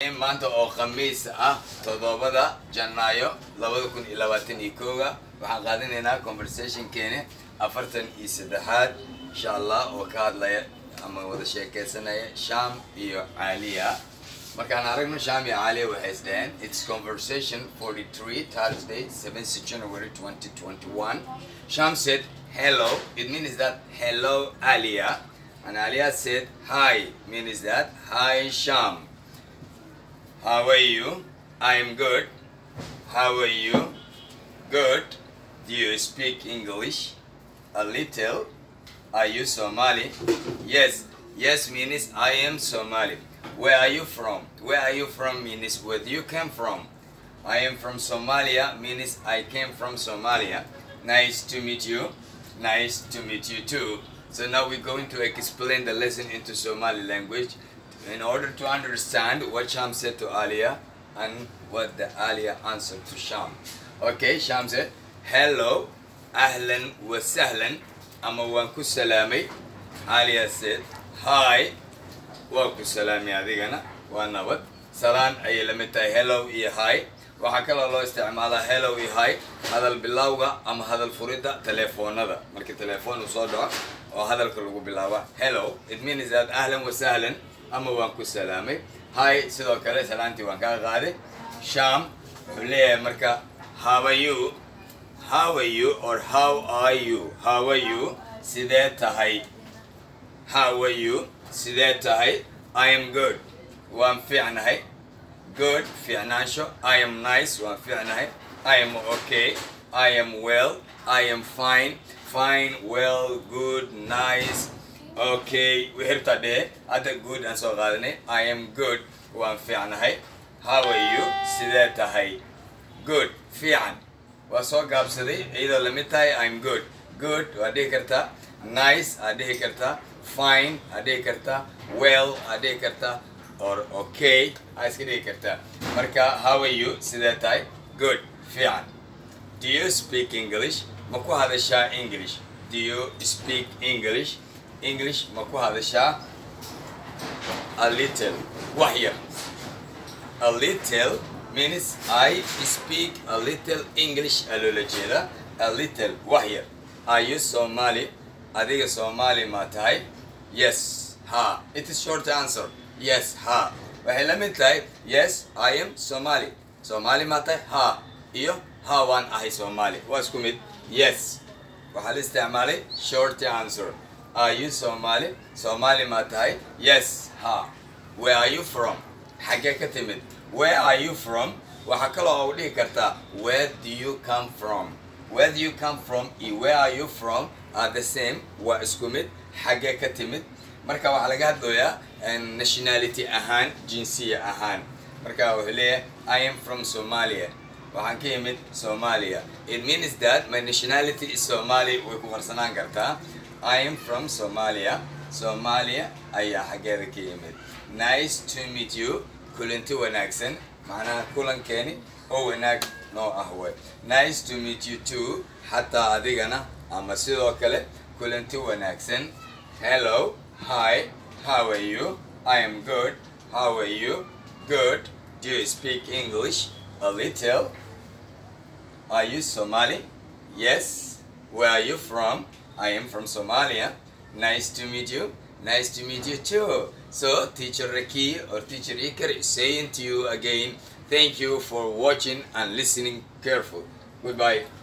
raxiim maanta oo khamiis ah toddobada janaayo labada kun iyo labaatan iyo kooga waxaan qaadanaynaa conversationkeeni afartan iyo saddexaad insha allah oo ka hadlaya ama wada sheekeysanaya sham iyo caaliya markaan aragno sham iyo caaliya waxay isdhaheen its conversation 43 thursday 7th january 2021 sham said hello it means that hello alia and alia said hi means that hi sham how are you i'm good how are you good do you speak english a little are you somali yes yes means i am somali where are you from where are you from means where you came from i am from somalia means i came from somalia nice to meet you nice to meet you too so now we're going to explain the lesson into somali language in order to understand what sham said to alia and what the alia answered to sham okay sham said hello ahlan wa sahlan ama waan ku salaamay alia said hi waa ku salaamay adigana waa nabad salaan ayay la mid tahay hellow iyo hi waxaa kaloo loo isticmaalaa hellow iyo hi hadal bilowga ama hadal furidda telefoonada markii telefoon uu soo dhaco oo hadalka lagu bilaaba hellow it means that ahlan wa sahlan ama waan ku salaamay hi sidoo kale salaantii waan kaa qaaday sham wuxuu leeyahay marka how are you how are you or how are you how are you sidee tahay how are you sidee tahay i am good waan fiicnahay good fiicnaansho i am nice waan fiicnahay i am okay i am well i am fine fine well good nice okay wixirta dhee hadda good aan soo qaadanay i am good waan fiicnahay how are you sidee tahay good fiican waa soo gaabsaday iyadoo lamid tahay i'm good good waa dhihi kartaa nice aad dhihi kartaa fine aad dhihi kartaa well aad dhihi kartaa or okay aad iska dhihi kartaa marka how are you sidee tahay good fiican do you speak english ma ku hadashaa english do you speak english english ma ku hadashaa a little wax yar a little means I speak a little English aloola jeeda a little wax yar are you Somali adiga Somali ma tahay yes ha it is short answer yes ha waxay la mid tahay yes I am Somali Somali ma tahay ha iyo ha waan ahay Somali waa isku mid yes waxaa la isticmaalay short answer are you Somali Somali ma tahay yes ha where are you from xaggee ka timid where are you from waxaa kaloo u dhihi kartaa where do you come from where do you come from iyo where are you from are the same waa isku mid xaggee ka timid marka waxaa laga hadlayaa nationality ahaan jinsiya ahaan marka wuxuu leeyahay i am from somalia waxaan ka yimid somalia it means that my nationality is somali way ku qarsanaan kartaa i am from somalia somalia ayaa xaggeeda ka yimid nice to meet you kulanti wanaagsan macnaha kulankeeni oo wanaag noo ah way nice to meet you too xataa adigana ama sidoo kale kulanti wanaagsan hello hi how are you i am good how are you good do you speak english a little are you somali yes where are you from i am from somalia nice to meet you nice to meet you too so teacher Raki or teacher Iker is saying to you again thank you for watching and listening careful goodbye